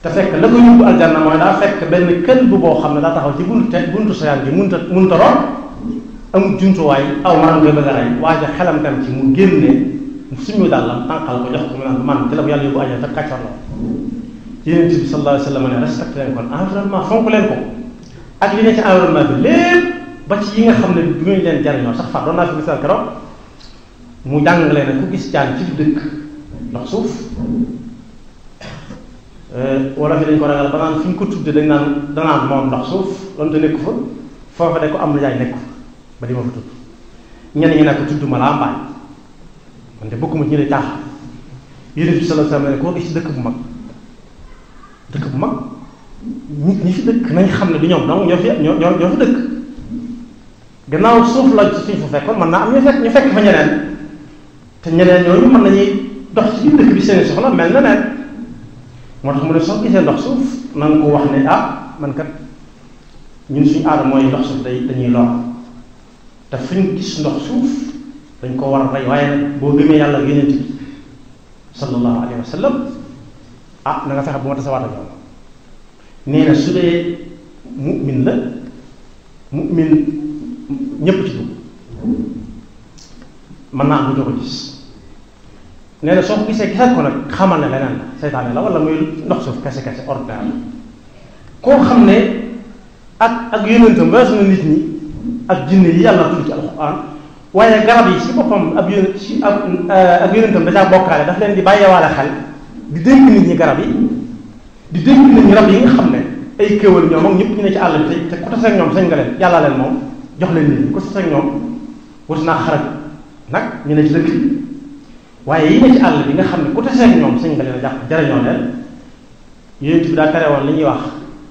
te fekk la ko yóbbu aljanna mooy daa fekk benn kël bu boo xam ne daa taxaw ci buntu te buntu soyaan bi munta munta roon amul jumtuwaay aw maanaam nga bëgg a rey waaye xelam dem ci mu génne suñu dàllam tànqal ko jox ko mu naan man ci la ko yàlla yóbbu aljanna te kàccor la yonent bi sallallahu alayhi wa sallam ne respecté leen kon environnement fonk leen ko ak li ne ci environnement bi lépp ba ci yi nga xam ne du ngeen leen jariñoo sax far doon naa fi misaal keroog mu jàngale ne ku gis jaan ci dëkk ndox suuf wala fi dañ ko ragal ba naan fi ñu ko tudde dañ naan danaan moom ndox suuf doonte nekku fa foofa de ko am na jaay nekku ba di ma fa tudd ñenn ñi nekk tudd ma laa mbaay man de bokkuma ci ñu ne caaxaan yonent bi sallallahu alayhi wa sallam ne koo gis dëkk bu mag dëkk bu mag nit ñi fi dëkk nañ xam ne du ñoom donc ñoo fi ñoo ñoo ñoo fi dëkk gannaaw suuf la ci suñ fa fekkoon mën naa am ñu fekk ñu fekk fa ñeneen te ñeneen ñooñu mën nañuy dox ci biir dëkk bi seen soxla mel na neen moo tax mu ne soo gisee ndox suuf na nga ko wax ne ah man kat ñun suñu aada mooy ndox suuf day dañuy lor te fu ñu gis ndox suuf dañ ko war a rey waaye nag boo gëmee yàlla yonent bi sallallahu alayhi wa sallam ah na nga fexe bu ma tasawaat ak yow nee na su dee mu'min la mu'min ñépp ci dugg mën naa am du ko gis nee na soo ko gisee gisal ko nag xamal ne leneen la seytaane la wala muy ndox suuf kese kese ordinaire la koo xam ne ak ak yonentam weesu na nit ñi ak jinne yi yàlla tudd ci alxuraan waaye garab yi si boppam ab yónent si ab ak yonentam da caa bokkaale daf leen di bàyyeewaale xel di dénk nit ñi garab yi di dénk nit ñi rab yi nga xam ne ay kéwal ñoom ak ñëpp ñu ne ci àll bi te te ku tase ak ñoom sañ nga leen yàlla leen moom jox leen nit ñi ku tase ak ñoom wuti naa xarak nag ñu ne ci dëkk bi waaye yi ne ci àll bi nga xam ne ku tase ak ñoom sañ nga leen a jàpp jariñoo leen yonent bi daa tere woon li ñuy wax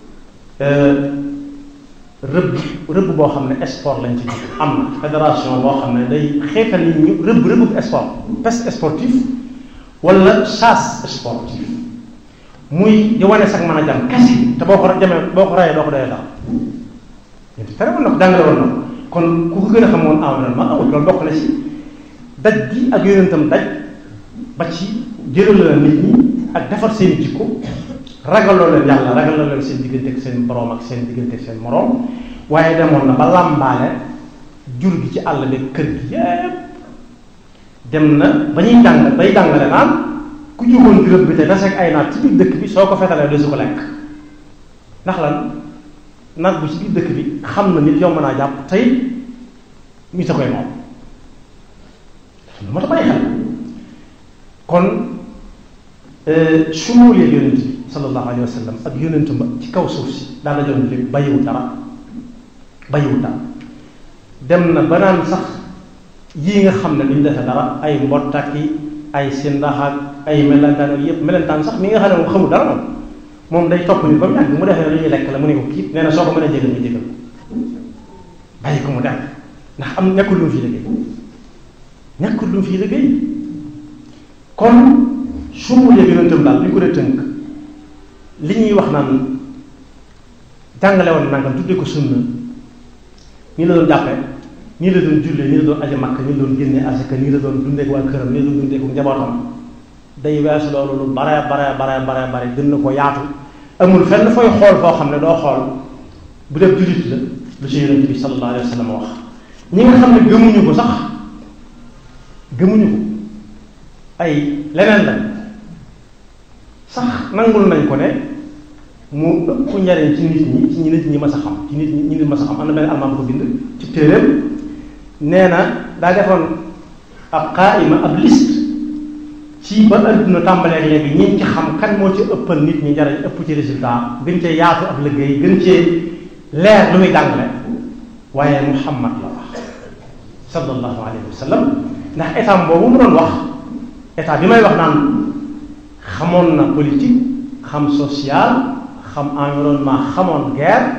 rëbb rëbb boo xam ne sport lañ ci am na fédération boo xam ne day xeetal nit ñu rëbb rëbb sport pêche sportif wala chasse sportive muy di wane sax mën a jam kese te boo ko jamee boo ko rayee doo ko doyee daal yéen tere woon na ko jàngale woon na ko kon ku ko gën a xam woon environnement amul loolu bokk na ci daj gi ak yonentam daj ba ci jëral nit ñi ak defar seen jikko ragaloo leen yàlla ragaloo leen seen diggante ak seen boroom ak seen diggante ak seen moroom waaye demoon na ba làmbaale jur gi ci àll bi kër gi yépp dem na ba ñuy jàng bay jàngale naan ku jógoon di rëbb bi te daseeg ay naat ci biir dëkk bi soo ko fetalee doo su ko lekk ndax lan nag bu ci biir dëkk bi xam na nit yomb naa jàpp tey ñu ta koy moom moo tax bàyyi xel kon sumuulee yonent bi sallallahu alayhi wa sallam ak yonentu ba ci kaw suuf si daal la joon lépp bàyyiwul dara bàyyiwul dara dem na ba naan sax yii nga xam ne duñ defe dara ay mbottaki ay sindax ak ay melentaan ak yëpp melentaan sax mi nga xam ne moom xamul dara moom moom day topp ni ba mu yàgg mu defee ne lu ñuy lekk la mu ne ko kii nee na soo ko mën a jégal nga jégal bàyyi ko mu dem ndax am ñàkkul lu mu fii liggéey ñàkkul lu mu fii liggéey kon sumulee yonentam daal li ko dee tënk li ñuy wax naan jàngale woon nangam tuddee ko sunna nii la doon jàppe nii la doon jullee nii la doon aje makk nii la doon génne asaka nii la doon dundee ak waa këram nii la doon dundee ak njabootam day weesu loolu lu bare bare bare bare bare gën na ko yaatu amul fenn fooy xool foo xam ne doo xool bu def jullit la lu ci yonent bi sallallahu alayhi wa sallam wax ñi nga xam ne gëmuñu ko sax gëmuñu ko ay leneen lañ sax nangul nañ ko ne mu ëpp njariñ ci nit ñi ci ñi nit ñi mas a xam ci nit ñi ñi nit mas a xam am na benn almaan bu ko bind ci téeréem nee na daa defoon ab xaayima ab liste ci ba adduna tàmbalee léegi ñi ci xam kan moo ci ëppal nit ñi njariñ ëpp ci résultat gën cee yaatu ab liggéey gën cee leer lu muy jàngale waaye muhammad la wax sallallahu alayhi wa sallam ndax état boobu mu doon wax état bi may wax naan xamoon na politique xam social xam environnement xamoon guerre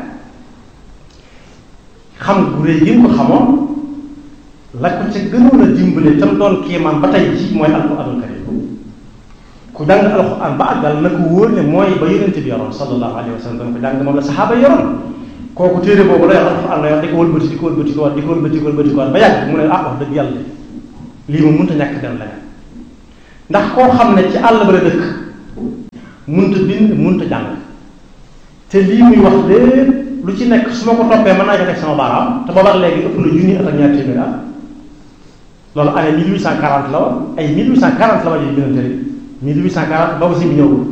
xam gu réy gi ko xamoon la ko ca gënoon a dimbale tam doon kiimaan ba tey ji mooy alquranul karim ku jàng alquran ba àggal na ko wóor ne mooy ba yonente bi yoroon sallallahu alayhi wa sallam dana ko jàng moom la saxaaba yoroon kooku téere boobu la yor alquran la yor di ko wëlbati di ko wëlbati ko di ko wëlbati ko wëlbati ko ba yàgg mu ne ah wax dëgg yàlla lii moom mënut a ñàkk dem leneen ndax koo xam ne ci àll ba la dëkk munta bind munta jàng te lii muy wax lépp lu ci nekk su ma ko toppee mën naa ko teg sama baaraam te boobaak léegi ëpp na junni at ak ñaar téeméer at loolu année 1840 la woon ay 1840 la waa ji bindante rek 1840 booba si bi ñëwul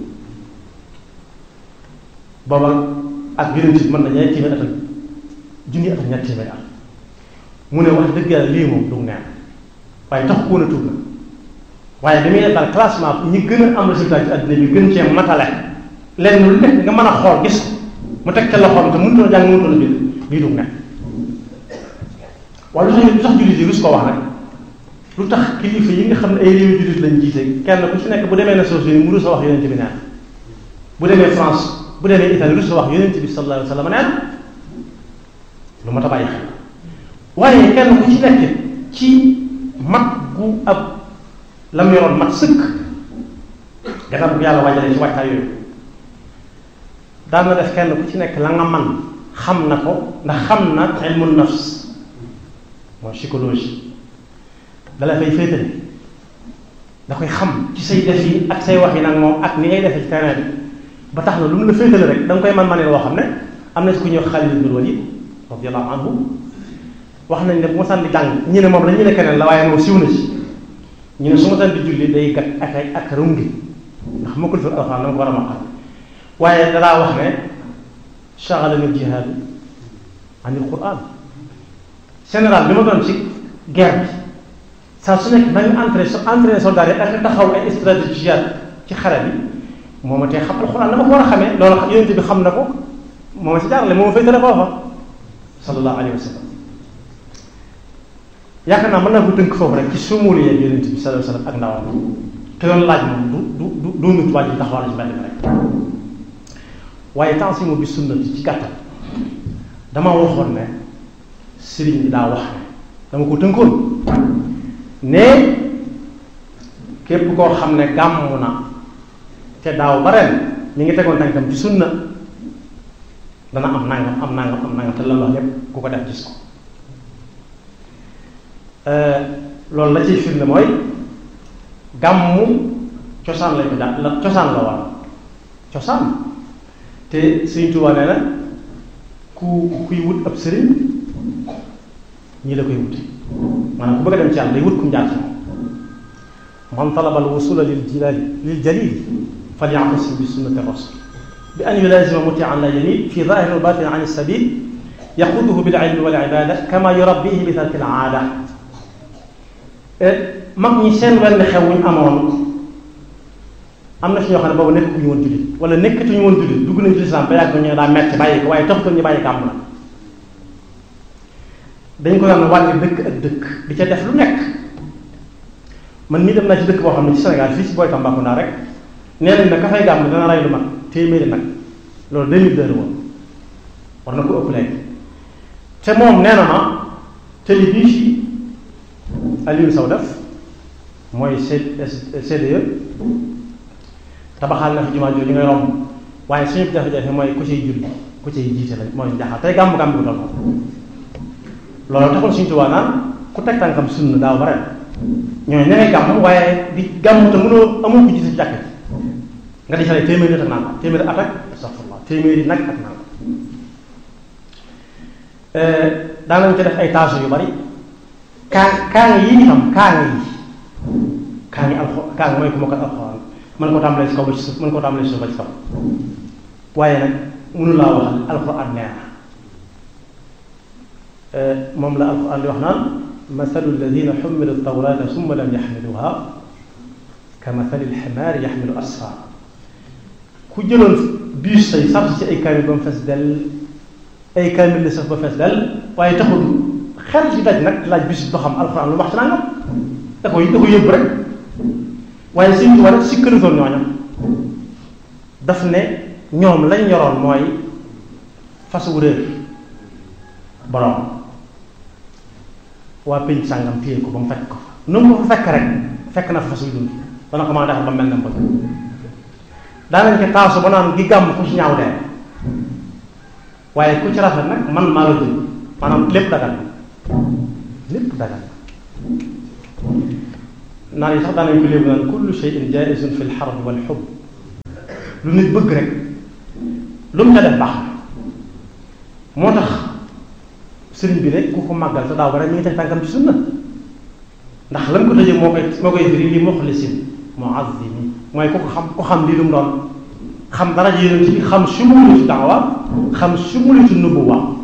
booba ak yonent bi mën na ñaari téeméer at ak junni at ak ñaar téeméer at mu ne wax dëgg yàlla lii moom du neen waaye tax ko woon a tuub na waaye damuy def daal classement ñi gën a am résultat ci àddina bi gën cee matale lenn lu nekk nga mën a xool gis ko mu teg ca loxoom te mënutoon a jàng mënutoon a bind lii du neen waaye lu tax lu tax jullit yi rus ko wax nag lu tax kilifa yi nga xam ne ay réew jullit lañ jiite kenn ku ci nekk bu demee Nations Unies mu rus a wax yonent bi neen bu demee France bu demee Italie rus a wax yonent bi sallallahu alayhi wa sallam neen lu mat a bàyyi xel waaye kenn ku ci nekk ci mat gu ab la mu yoroon mat sëkk gannaaw bu yàlla wajalee ci wàccaay yooyu daan na def kenn ku ci nekk la nga man xam na ko ndax xam na ilmu nafs mooy psychologie dala fay féetale da koy xam ci say def yi ak say wax yi nag moom ak ni ngay defee ci terrain bi ba tax na lu mu la féetale rek da nga koy man manee woo xam ne am na si ku ñëw Xaalid ibn Walid radiyallahu anhu wax nañ ne bu ma sànni jàng ñu ne moom la ñu ne keneen la waaye moom siw na ci ñu ne su ma sànni julli day gat ak ay ak rungi ndax ma ko defal alxuraan na nga ko war a maqal waaye danaa wax ne shaghalani al-jihaad an al-Qur'an général bi ma doon ci guerre bi saa su nekk nañu entraîné so entraîné soldat yi ak taxaw ay stratégie ci xare bi moo ma tee xam alxuraan dama ko war a xamee loolu yonent bi xam na ko moo ma si jaarale moo ma fay tële foofa sallallahu alayhi wa sallam yaakaar naa mën naa ko tënk foofu rek ci sumul yeeg yonent bi sallallahu alayhi wa sallam ak ndawam te doon laaj moom du du du doonut waaj yi taxawal ci mbedd mi rek waaye tansimu bi sunnati ci gàttal dama waxoon ne sëriñ bi daa wax ne dama ko tënkoon ne képp koo xam ne gàmmu na te daaw ba ren ñu ngi tegoon tànkam ci sunna dana am nangam am nangam am nangam te lan wax lépp ku ko def gis ko loolu la ciy firnde mooy gàmmu cosaan lañ ko jàpp la cosaan la war cosaan te Sëriñ Tuubaa nee na ku kuy wut ab sëriñ ñii la koy wuti maanaam ku bëgg a dem ci yàlla day wut kum jaar ci moom man talaba al wusula lil jilali lil jalil falyaxtasim bi sunnati rasul bi an yulazima mutian la jamil fi zahir wa batin an sabil yaxuduhu bil ilmi wal ibada kama yurabbihi bi tarki al aada mag ñi seen wenn xew wuñ amoon am na si ñoo xam ne boobu nekkatuñu woon jullit wala nekkatuñu woon jullit dugg nañ ci lislaam ba yàgg ñu daa metti bàyyi ko waaye taxutoon ñu bàyyi gàmm na dañ ko daan wàlli dëkk ak dëkk di ca def lu nekk man mii dem naa ci dëkk boo xam ne ci Sénégal fii si booy Tambacounda rek nee nañ ne ka fay gàmm dana rey lu mag téeméeri nag loolu deux mille deux woon war na ko ëpp léegi te moom nee na ma tëli bii ci Aliou Sow def mooy CDE tabaxal na fi jumaa jooju ngay romb waaye suñu jafe-jafe mooy ku ciy julli ku ciy jiite la mooy jaxal tey gàmm gàmm bu toll loolu taxul suñu tubaab naan ku teg tànkam sunna daaw ba ren ñooñu ña ngay gàmm waaye di gàmm te mënoo amul ko jiite ci jàkk nga di xale téeméeri at ak naan téeméeri at ak astaghfirullah téeméeri nag ak naan daanañ ci def ay taasu yu bari kaa kaa ngi yi xam kaa ngi yi kaa ngi alxo kaa ngi mooy ku ma ko alxuraan mën ko tàmbalee si kaw ba ci suuf mën ko tàmbalee si suuf ba ci kaw waaye nag mënu laa wax alxuraan nee na moom la alxuraan di wax naan mathalu alladina xumilu tawrata summa lam yaxmiluha ka mathali alximaari yaxmilu asfar ku jëloon biis say sart ci ay kaamil ba mu fees dell ay kaamil li saf ba fees dell waaye taxul xel ci daj nag laaj bis ba xam alxuraan lu wax ci nangam da koy da ko yëbb rek waaye suñ ci war a sikkalitoon ñooña daf ne ñoom lañ yoroon mooy fas wu réer borom waa pénc sàngam téye ko ba mu fekk ko nu mu ko fa fekk rek fekk na fa fas wu dund dana ko mën a defar ba mel na bëgg daanañ ko taasu ba naan gi gàmm ku ci ñaaw dee waaye ku ci rafet nag man maa la jël maanaam lépp dagal lépp dagal naan yi sax daanañ ko léegi naan kullu shay'in jaizun fi lxarb wal xub lu nit bëgg rek lu mu ca def baax na moo tax sëriñ bi rek ku ko màggal te daaw ba rek mi ngi teg tànkam ci sunna ndax lan ko tëjee moo koy moo koy firi li muxlisin muazzimi mooy ku ko xam ku xam lii lu mu doon xam dara ji yonent bi xam sumulitu daawa xam sumulitu nubuwa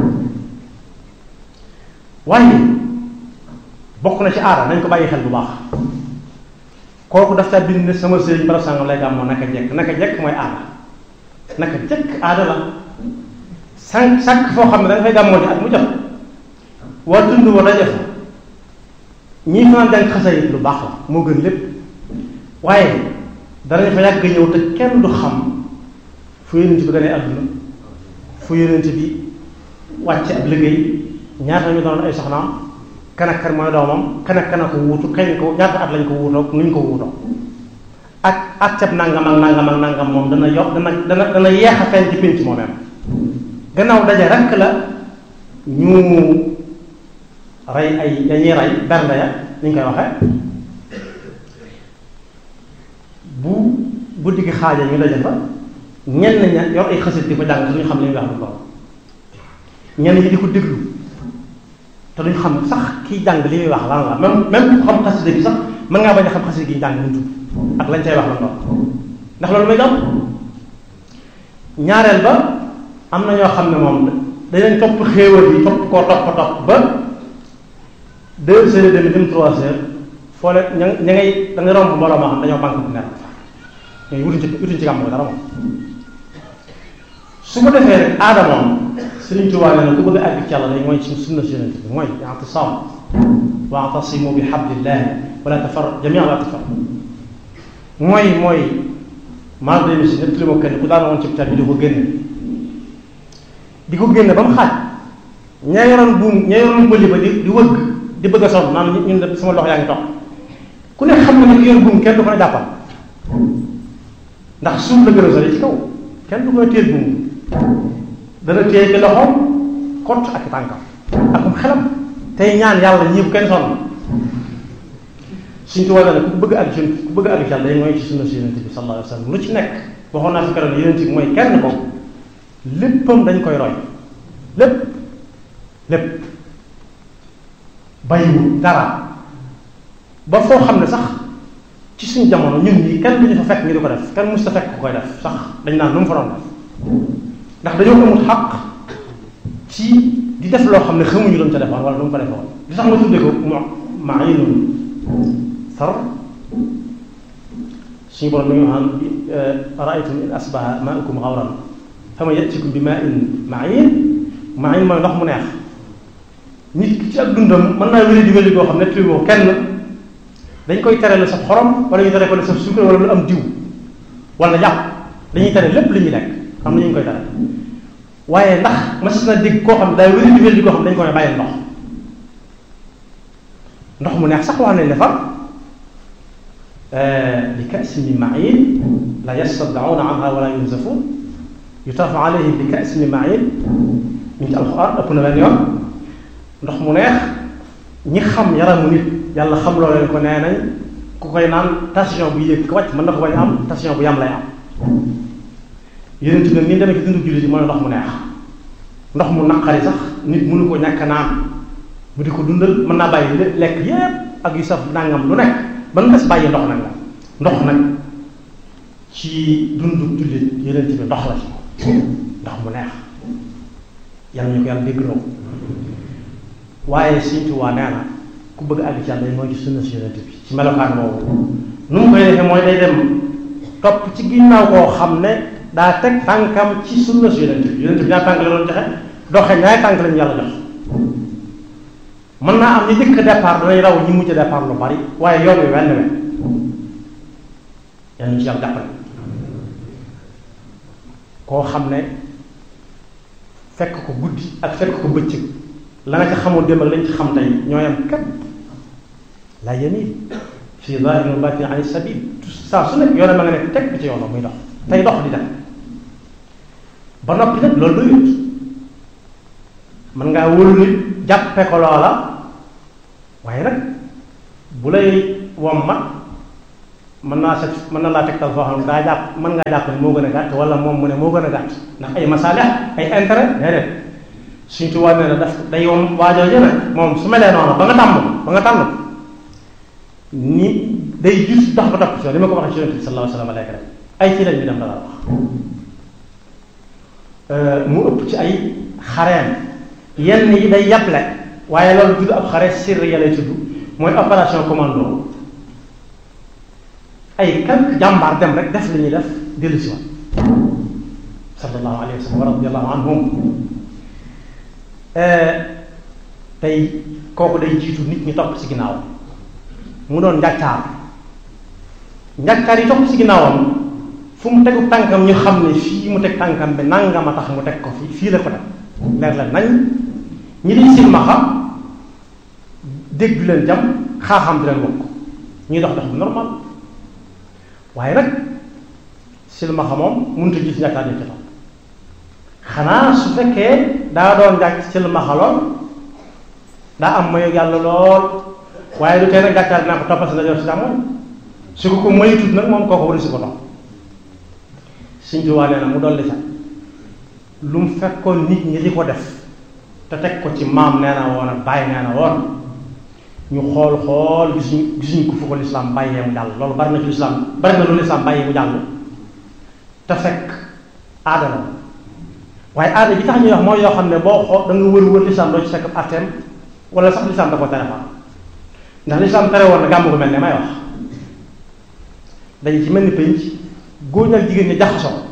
waaye bokk na ci aada nañ ko bàyyi xel bu baax kooku daf caa bind ne sama sëriñ barab sàngam lay gàmmoo naka jekk naka jekk mooy aada naka jekk aada la sànq sànq foo xam ne da nga fay gàmmoo ji at mu jot waa tund wa daje fa ñii fanaan jàng xasayit lu baax la moo gën lépp waaye danañ fa yàgg ñëw te kenn du xam fu yonent bi gane àdduna fu yonent bi wàcce ab liggéey ñaata ñu doon ay soxnaam kan ak kan mooy doomam kan ak kan a ko wuutu kañ ko ñaata at lañ ko wuutoo nuñ ko wuutoo ak ak cab nangam ak nangam ak nangam moom dana yokk dana dana dana yeex a feeñ ci pénc moomeem gannaaw daje rekk la ñu rey ay dañuy rey bernde ya ni ñu koy waxee bu guddi gi xaaja ñu daje fa ñenn ña yor ay xasit di ko jàng te duñu xam li ñuy wax lu lool ñenn ñi di ko déglu te duñ xam sax kiy jàng li muy wax lan la même même ku xam xasida gi sax mën ngaa bañ a xam xasida gi jàng mu tudd ak lañ cay wax lan lool ndax loolu may am ñaareel ba am na ñoo xam ne moom dañ topp xéewal yi topp koo topp topp ba deux heures et demie dem trois heures foo leen ña ña ngay da ngay romb mbooloo moo xam dañoo banque bu nekk ñooy wutuñ ci wutuñ ci gàmm dara moom su ko defee rek aada moom Sëriñ Tuubaa nee na ku bëgg a àgg ci yàlla day mooy ci sunna si yonent bi mooy i'tisaam wa'tasimu bi hablillahi wala tafarraqu jamii'an wala tafarraqu mooy mooy maa ngi si ñëpp li ma kenn ku daan woon ci bi di ko génne di ko génne ba mu xaaj ña yoroon buum ña yoroon bëli ba di di wëgg di bëgg a sonn naan ñun de sama loxo yaa ngi toog ku ne xam na ne ki yor buum kenn du ko ne jàppal ndax suuf la gën a sori ci kaw kenn du ko téye buum dana téye ci loxoom kott ak tànkam akum xelam tey ñaan yàlla ñii bu kenn sonn suñ ci wàll ne ku bëgg ak jun ku bëgg ak yàlla day mooy ci sunna si yonent bi sallallahu alayhi wa sallam lu ci nekk waxoon naa fi keroog yonent bi mooy kenn ko léppam dañ koy roy lépp lépp bayiwu dara ba foo xam ne sax ci suñu jamono ñun ñi kenn duñu fa fekk ngi di ko def kenn mus ta fekk ku koy def sax dañ naan nu mu fa doon def ndax dañoo amul xaq ci di def loo xam ne xamuñu lu mu ca defoon wala lu mu ko defoon li tax ma tuddee ko mo maayinun sar suñu borom mi ngi xam raaytum in asbaha maaukum xawran fama yatikum bi maa in maayin maayin mooy ndox mu neex nit ki ci ak dundam mën naa wéri di wéri koo xam ne tribo kenn dañ koy tere la sa xorom wala ñu tere ko la sa suukar wala lu am diw wala yàpp dañuy tere lépp li ñuy lekk xam na ñu ngi koy tere waaye ndax mas na dégg koo xam ne daay wéri di wéri koo xam ne dañ koy bàyyi ndox ndox mu neex sax wax nañ ne fa li ka'sin min ma'in la yastad'una anha wala yunzafun yutaafu alayhim bi ka'sin min ma'in mi ngi ci alxuraan ëpp na benn yoon ndox mu neex ñi xam yaramu nit yàlla xam loo leen ko nee nañ ku koy naan tension bu yéeg ko wàcc mën na ko bañ am tension bu yam lay am yeneen ci nag ni demee ci dundu jullit yi mooy ndox mu neex ndox mu naqari sax nit mënu ko ñàkk naan mu di ko dundal mën naa bàyyi lekk yépp ak yu saf nangam lu nekk ba mu des bàyyi ndox nag la ndox nag ci dundu jullit yeneen ci bi ndox la ci ndox mu neex yàlla ñu ko yàlla dégg loo waaye Sëriñ Tuubaa nee na ku bëgg àgg ci yàlla mooy ci sunna si yonent bi ci melokaan boobu nu mu koy defee mooy day dem topp ci ginnaaw koo xam ne daa teg tànkam ci sunna si yonent bi yonent bi ñaar tànk la doon joxe doxe ñaari tànk lañu yàlla jox mën naa am ñi jëkk départ danañ raw ñi mujj départ lu bari waaye yoon wi wenn wenn yàlla ñu ci yàlla jàppale koo xam ne fekk ko guddi ak fekk ko bëccëg la nga ca xamoon démb ak lañ ci xam tey ñooyam kat la yamil fii zahirin wa batin an sabil saa su nekk yoonam ma nga ne teg ci yoonam muy dox tey dox di dem ba noppi nag loolu doyut mën ngaa wóolu nit jàppe ko loola waaye nag bu lay wommat mën naa set mën na laa tegtal foo xam ne daa jàpp mën ngaa jàpp ne moo gën a gàtt wala moom mu ne moo gën a gàtt ndax ay masaalix ay intérêt déedéet suñ tubaab nee na daf day yom waajoo jëne moom su melee noonu ba nga tàmm ba nga tànn ni day gis dox ba topp ci li ma ko waxee ci yonent bi sallallahu alayhi wa sallam léegi rek ay ci lañ bi dem dala wax mu ëpp ci ay xareem yenn yi day yàble waaye loolu tudd ab xare sirri ya lay tudd mooy opération commando ay quelque jàmbaar dem rek def li ñuy def dellu si waat sallallahu alayhi wa sallam wa radiyallahu anhum tey kooku day jiitu nit ñi topp ci ginnaaw mu doon njàccaar njàccaar yi topp ci ginnaawam fu mu tegu tànkam ñu xam ne fii mu teg tànkam bi nangam a tax mu teg ko fii fii la ko teg leer la nañ ñi di silmaxa dégg du leen jam xaaxam di leen wokk ñuy dox dox bu normal waaye nag silmaxa moom mënut a gis njàccaar yi ci topp xanaa su fekkee daa doon njàcc silmaxa lool daa am mayu yàlla lool waaye du tee nag njàccaar dinaa ko toppal si ndajoor si càmmoñ su ko ko mayutut nag moom kooku wari si ko topp Sëñ Tuubaa nee na mu dolli sax lu mu fekkoon nit ñi di ko def te teg ko ci maam nee na woon ak bàyyi nee na woon ñu xool xool gisuñ gisuñ ko fu ko lislaam bàyyee mu jàll loolu bari na ci lislaam bari na lu lislaam bàyyee mu jàll te fekk aada la waaye aada bi tax ñuy wax mooy yoo xam ne boo xool da nga wër wër lislaam doo ci fekk atteem wala sax lislaam da ko tere fa ndax lislaam tere woon na gàmm gu mel ne may wax dañu ci mel ni pénc góor ñi ak jigéen ñi jaxasoo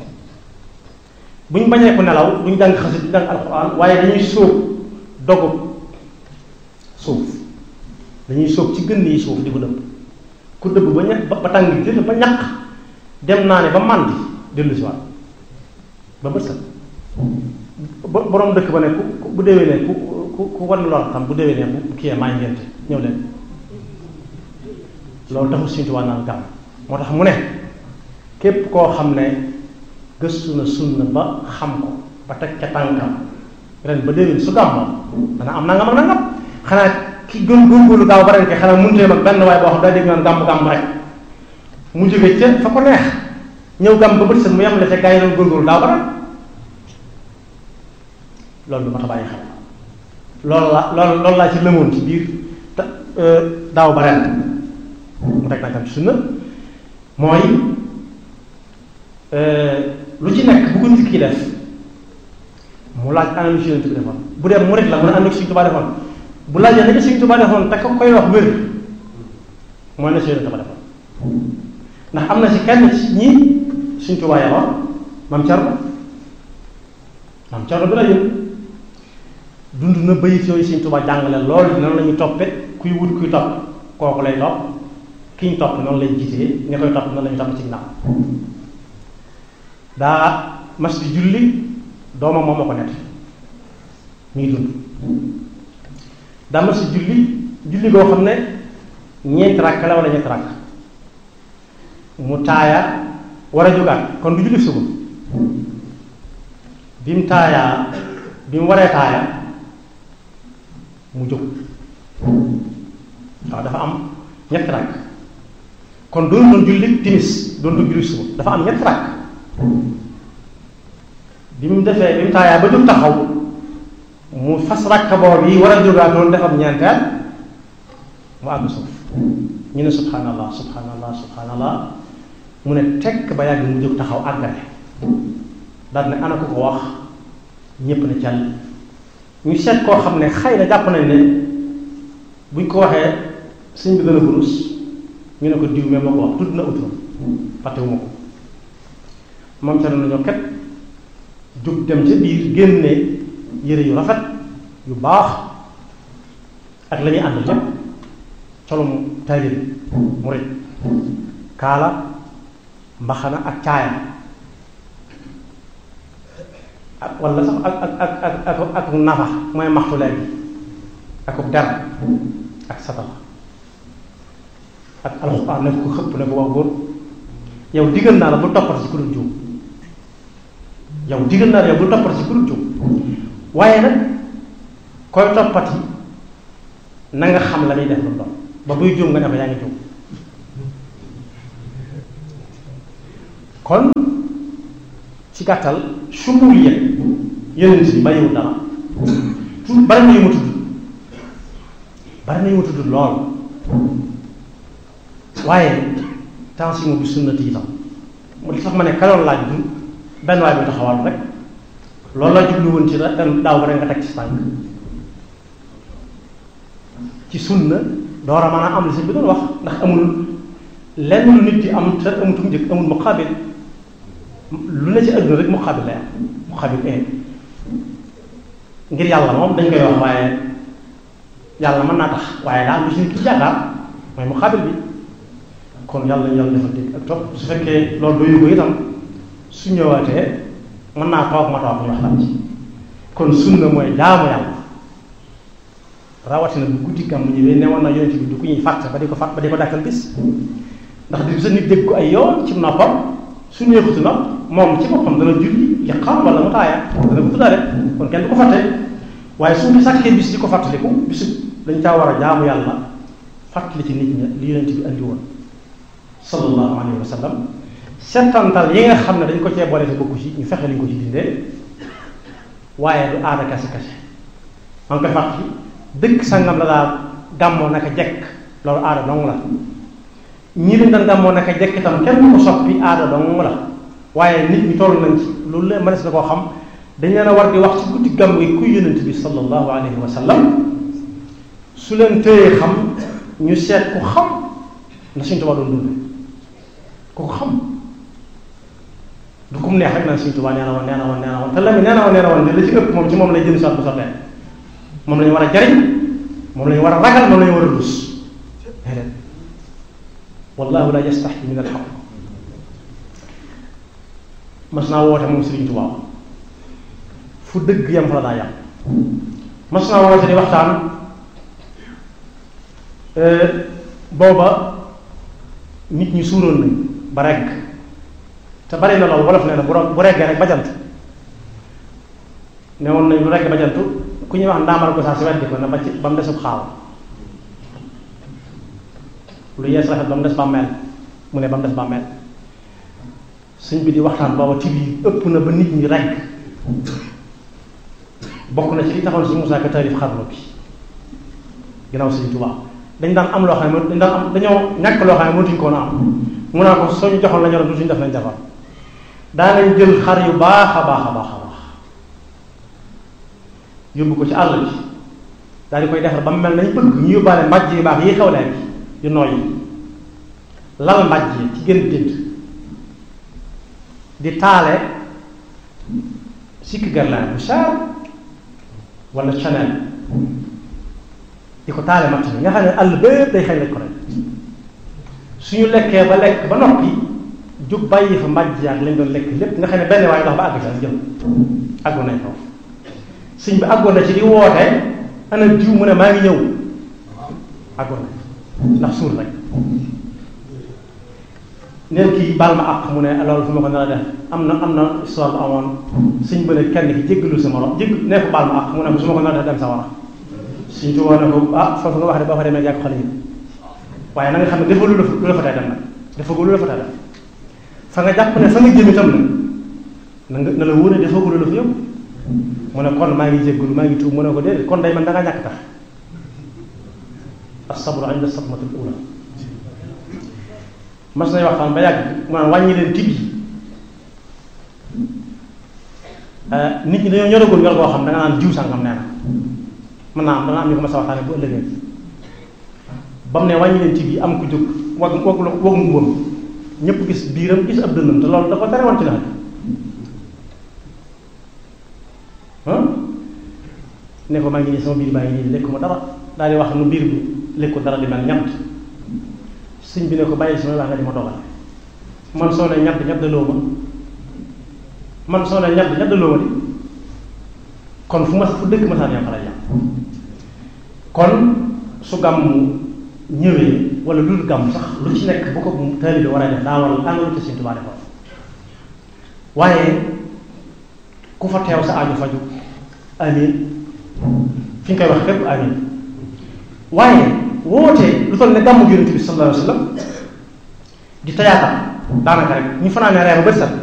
bu ñu bañee ko nelaw duñ jàng xasit duñ jàng alxuraan waaye dañuy sóob dogu suuf dañuy sóob ci gën yi suuf di ko dëbb ku dëbb ba ña ba tàng jël ba ñaq dem naa ne ba màndi dellu si waat ba bët set ba borom dëkk ba ne ku bu déwénee ku ku ku wan lor xam bu déwénee bu kiyee maa ngente ñëw leen loolu taxul Sëñ Tuubaa naan gàmm moo tax mu ne képp koo xam ne gëstu na sunna ba xam ko ba teg ca tànkam ren ba déwén su gàmmoo dana am nangam ak nangam xanaa ki gën góorgóorlu gaaw ba ren ke xanaa mënutee mag benn waaye boo xam daa dégg naan gàmm gàmm rek mu jóge ca fa ko neex ñëw gàmm ba bët set mu yem la ca gaa yi doon góorgóorlu daaw ba ren loolu lu ma ta bàyyi xel loolu la loolu loolu laa ci lëmoon ci biir te daaw ba ren mu teg tànkam ci sunna mooy lu ci nekk bu ko nit ki def mu laaj ana lu ci Yonent bi defoon bu dee murit la mu ne am na Sëñ Tuubaa defoon bu laajee ne Sëñ Tuubaa defoon te ko koy wax wér mooy na si Yonent ba defoon ndax am na si kenn ci ñi Sëñ Tuubaa yaroon maam Cerno maam Cerno bi la yën dund na bayit yooyu Sëñ Tuubaa jàngale loolu noonu la ñuy toppe kuy wut kuy topp kooku lay topp ki ñu topp noonu lay jiitee ña koy topp noonu la ñu topp ci ginnaaw daa mas di julli doomam moom ma ko nett mi ngi dund daa mas di julli julli goo xam ne ñeenti rakk la wala ñeenti rakk mu taaya war a jógaat kon du julli suba bi mu taayaa bi mu waree taaya mu jóg waaw dafa am ñetti rakk kon doon doon julli timis doon doon julli suba dafa am ñetti rakk bi mu defee bi mu taayaa ba jóg taxaw mu fas rakka boobu yi war a jógaat noonu defam ñeenteel mu àgg suuf ñu ne subhanallah subhanallah subhanallah mu ne tekk ba yàgg mu jóg taxaw àggale daal ne ana ko ko wax ñépp ne càll ñu seet koo xam ne xëy na jàpp nañ ne buñ ko waxee sëñ bi dana burus ñu ne ko diw mais ma ko wax tudd na uturam fàttewuma ko moom ca nañoo ket jóg dem ca biir génne yére yu rafet yu baax ak la ñuy ànd lépp colum taalib murit kaala mbaxana ak caaya ak wala sax ak ak ak ak ak ak nafa mooy maxtu léegi ak der ak satala ak alxuraan ne ko xëpp ne ko wax góor yow diggal naa la bu toppal ci ku dul juum yow diggal naa la yow bu toppal ci ku dul juum waaye nag koy toppati na nga xam la muy def lu doon ba buy juum nga ne ko yaa ngi juum kon ci gàttal sumul yëg yonent bi bàyyiwul dara bari na yu ma tudd bari na yu ma tudd lool waaye tension bi sunnati itam mu li tax ma ne kaloon laaj du benn waay bi taxawal rek loolu la jublu woon ci ren daaw ba rek nga teg ci tànk ci sunna door a mën a am li si bi doon wax ndax amul lenn lu nit di am te amutum njëkk amul muqaabil lu ne ci àdduna rek muqaabil lay am muqaabil ee ngir yàlla moom dañ koy wax waaye yàlla mën naa tax waaye daal lu si nit ki yaakaar mooy muqaabil bi kon yàlla ñu yàlla defal dégg ak topp su fekkee loolu doyu ko itam su ñëwaatee mën naa toog ma toog ñu waxtaan ci kon sunna mooy jaamu yàlla rawatina bu guddi gàmm ñëwee newoon na yonent bi du ku ñuy fàtte ba di ko fàtt ba di ko dàkkal bis ndax di sa nit dégg ko ay yoon ci noppam su neexutu nopp moom ci boppam dana julli li xam wala mu taaya dana ko tuddaale kon kenn du ko fàtte waaye suñu sàkkee bis di ko fàttaliku bisu dañ caa war a jaamu yàlla fàttali ci nit ña li yonent bi andi woon sallallahu alayhi wa sallam settantal yi nga xam ne dañ ko cee boole te bokku ci ñu fexe liñ ko ci dindee waaye du aada kase kase man koy fàttali dëkk sangam la daal gàmmoo naka jekk loolu aada dong la ñi dañ daan gàmmoo naka jekk itam kenn du ko soppi aada dong la waaye nit ñi toll nañ ci loolu la mënees na koo xam dañ leen a war di wax ci guddi gàmm gi kuy yonent bi sallallahu alayhi wa sallam su leen téyee xam ñu seet ku xam na suñu tubaab doon dund ku ko xam du kum neex rek naan suñu tubaab nee na woon nee na woon nee na woon te la mi nee na woon nee na woon li ci ëpp moom ci moom lay jëm soit bu sottee moom la ñu war a jariñ moom la ñu war a ragal moom la ñu war a rus déedéet wallahu la yastaxyi min alxaq mas naa woote moom Sëriñ Tuubaa fu dëgg yam fa la daa yam mas naa woote di waxtaan booba nit ñi suuroon nañ ba regg te bari na loolu wolof nee na bu bu reggee rek bajant ne woon nañ lu regg bajantu ku ñuy wax ndaamal ko saa si weddi ko na ba ci ba mu desub xaaw lu yees rafet ba mu des bàmmeel mu ne ba mu des bàmmeel suñ bi di waxtaan booba tib yi ëpp na ba nit ñi rekk bokk na ci li taxoon si Moussa Ka taalif xarnu bi ginnaaw Sëriñ Tuubaa dañ daan am loo xam ne dañ daan am dañoo ñàkk loo xam ne mënatuñ koo na am mu naa ko soo ñu joxoon la ñoroon dutuñ def nañ defar daanañ jël xar yu baax a baax a baax a baax yóbbu ko ci àll bi daal di koy defar ba mu mel nañ bëgg ñu yóbbaale mbàjj yu baax yi xew leen yu nooy lal mbàjj yi ci gën dënd di taale sikki garlaan bu cher wala chanel di ko taale matt bi nga xam ne àll bépp day xëy lañ ko rek suñu lekkee ba lekk ba noppi jug bàyyi fa mbàjj yaak lañ doon lekk lépp nga xam ne benn waaye dox ba àgg ca jëm àggoon nañ foofu sëñ bi àggoon na ci di woote ana jiw mu ne maa ngi ñëw àggoon na ndax suur rek neen kii baal ma àq mu ne loolu fu ma ko nar a def am na am na histoire bu amoon sëñ ba ne kenn ki jéggalu sa morom jégg nee ko baal ma àq mu ne su ma ko nar a def dem sa war a suñ tuwoo ne ko ah foofu nga wax de boo fa demee yàgg xale yi waaye na nga xam ne dafa lu la lu la fa tey dem nag dafa lu la fa tey dem fa nga jàpp ne fa nga jëm itam nag na nga na la wóor ne dafa lu la fa yóbbu mu ne kon maa ngi jéggalu maa ngi tuub mu ne ko déedéet kon day man da ngaa ñàkk tax as-sabru inda sadmatil ula mas nañ waxtaan ba yàgg maanaam wàññi leen tib yi nit ñi dañoo ñoragul ñor goo xam da nga naan jiw sàngam nee na mën naa am dana am ñu ko mas a waxtaane bu ëllëgee ba mu ne wàññi leen tib yi am ku jóg wag wag wag mbubbam ñëpp gis biiram gis ab dënnam te loolu da ko tere woon ci nawet ne ko maa ngi nii sama biir baa ngi nii lekkuma dara daal di wax nu biir bi lekku dara di mel ñamt sëñ bi ne ko bàyyi sama wax nga di ma dogal man soo ne ñatt ñaddaloo ma man soo ne ñatt ñaddaloo ma di kon fu ma fu dëkk ma saan yam xala yam kon su gàmm ñëwee wala lu dul gàmm sax lu ci nekk bu ko taalibe war a def daa war a àngalu te Sëñ Tuubaa defoon waaye ku fa teew sa aaju faju amin fi nga koy wax fépp amin waaye woote lu toll ne gàmmu Yonent bi sallallahu alayhi wa sallam di tayaatam daanaka rek ñu fanaanee reer ba bët set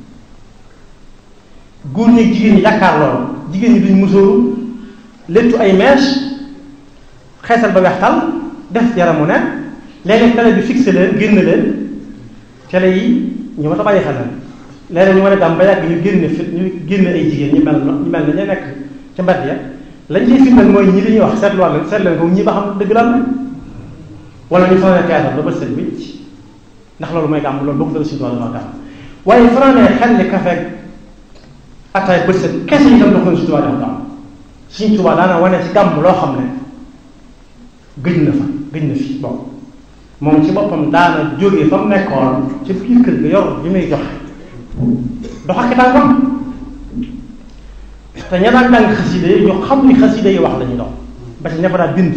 góor ñi jigéen ñi jàkkaar loolu jigéen ñi duñ musóoru léttu ay mèche xeesal ba wextal def yaramu ne léeg-léeg télé bi fixé leen génn leen télé yi ñu ma ta bàyyi xel la léeg-léeg ñu mën a gàm ba yàgg ñu génne fi ñu génne ay jigéen ñu mel ñu mel ne ñu nekk ca mbedd ya lañ ciy firndeel mooy ñi li ñuy wax seetluwaat leen seet leen ko ñi ba xam dëgg la wala ñu fanaanee théâtre ba bët set wicc ndax loolu mooy gàmm loolu boo ko dëgg suñu tubaab dama gàmm waaye fanaanee xel ni kafe ataay bët set kese itam dox na suñu tubaab dama gàmm suñu tubaab daana wane ci gàmm loo xam ne gëj na fa gëj na fi bon moom ci boppam daana jógee fa mu nekkoon ci biir kër ga yor bi muy joxe dox ak tànkam te ña daan jàng xaside yi ñu xam ni xaside yi wax la ñuy dox ba ci ña fa daan bind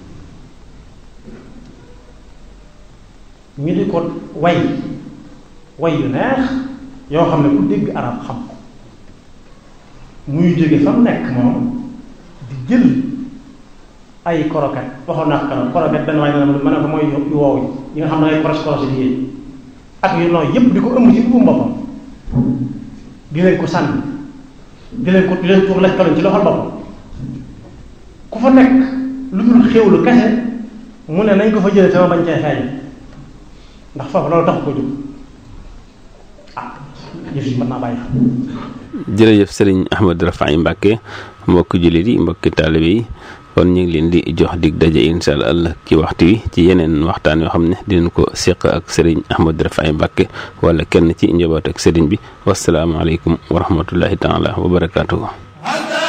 ñu di ko way way yu neex yoo xam ne ku dégg arab xam ko muy jóge fa mu nekk moom di jël ay koroket waxoon naa ko koroket benn waay ne ma ne ko mooy yu woow yi nga xam ne ay proche croche yi ak yu nooy yépp di ko ëmb ci buum boppam di leen ko sànni di leen ko di leen tuur lekk ci loxol boppam ku fa nekk lu dul xéwlu kese mu ne nañ ko fa jëlee sama bañ cee feeñ ndax foofu loolu tax ko jóg ah yëf yi mën naa bàyyi xam jërëjëf sëriñ Ahmadou Rafahi Mbacke mbokki jullit yi mbokki taalibe yi kon ñu ngi leen di jox dig daje incha allah ci waxtu wi ci yeneen waxtaan yoo xam ne dinañ ko seq ak sëriñ Ahmadou Rafahi Mbacke wala kenn ci njaboot ak sëriñ bi wasalaamaaleykum wa rahmatullahi taala wa barakaatuhu